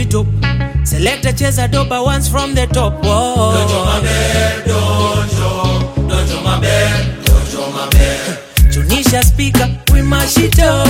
top. Selector cheza doba once from the top. Whoa. Dojo maber, dojo, dojo maber, dojo maber. Tunisha speaker, we mash it up.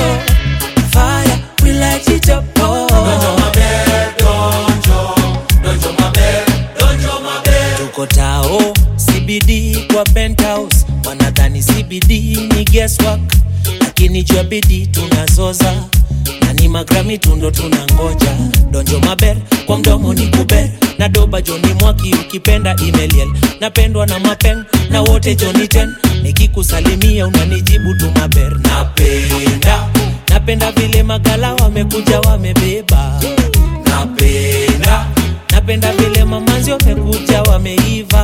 Fire, we light it up. Oh. Dojo maber, dojo, dojo maber, dojo maber. Tuko tao CBD kwa penthouse, wanadhani CBD ni guesswork, lakini jua bidii tunazoza na ni magrami tundo tunangoja. Donjo maber kwa mdomo ni kuber na doba Joni Mwaki ukipenda email napendwa na mapeng na wote Joni ten nikikusalimia unanijibu tu maber napenda napenda vile magala wamekuja wamebeba napenda napenda vile mamanzi wamekuja wameiva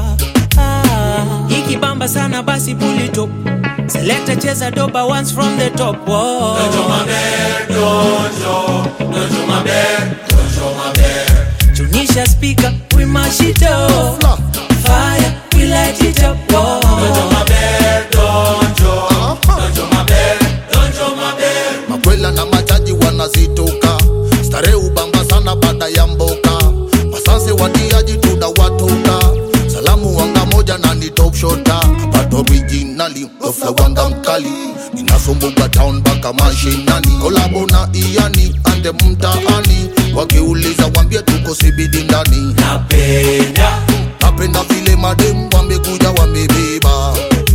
ah, ikibamba sana basi pulito selekta cheza doba once from the top Whoa. Dojo maber, dojo, dojo maber, dojo maber. tunisha speaker we mash it up fire we light it up Whoa. Dojo maber, dojo, dojo maber, dojo maber. makwela na machaji wanazitoka stare ubamba sana baada ya mboka wasanse watiaji tunawatoka salamu wanga moja na ni top shota but originally ofla wanga mkali ninasumbuka town mpaka mashinani kolabo na iani ande mtaani wakiuliza wambie tuko sibidi ndani napenda napenda vile madem wamekuja wamebeba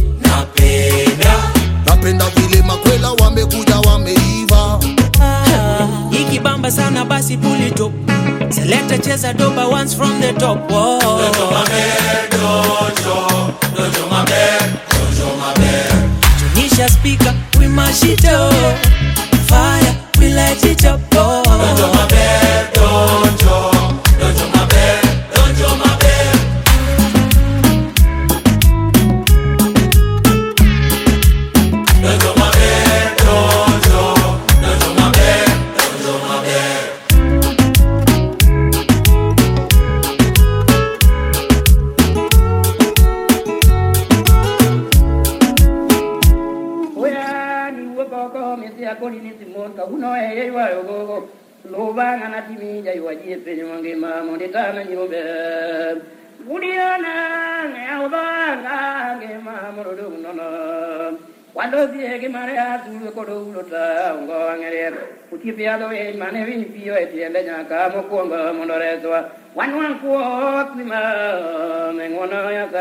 napenda napenda vile makwela wamekuja wameiva Ah, ikibamba sana basi pulito selekta cheza doba once from the top Whoa. Dojo maber, dojo, dojo maber, dojo maber. tunisha speaker we mash it up fire we light it up oh. Dojo maber, dojo, dojo maber, dojo maber. Dojo maber, dojo, dojo maber, dojo maber. Oya ni wokoko mesi akoli ni simon ka uno e ye wa yogo loba ngana timi ja yo ji pe ni mangi ma mo de ta na ni mo be Budiana ne oba nga nge ma mo do no no Quando si è che mare a tu ko do lo ta ngo ngere uti pe ado e mane vin pio e tiende nya ka mo ko ngo mo do re so wan wan ko mi ma me ngono ya ka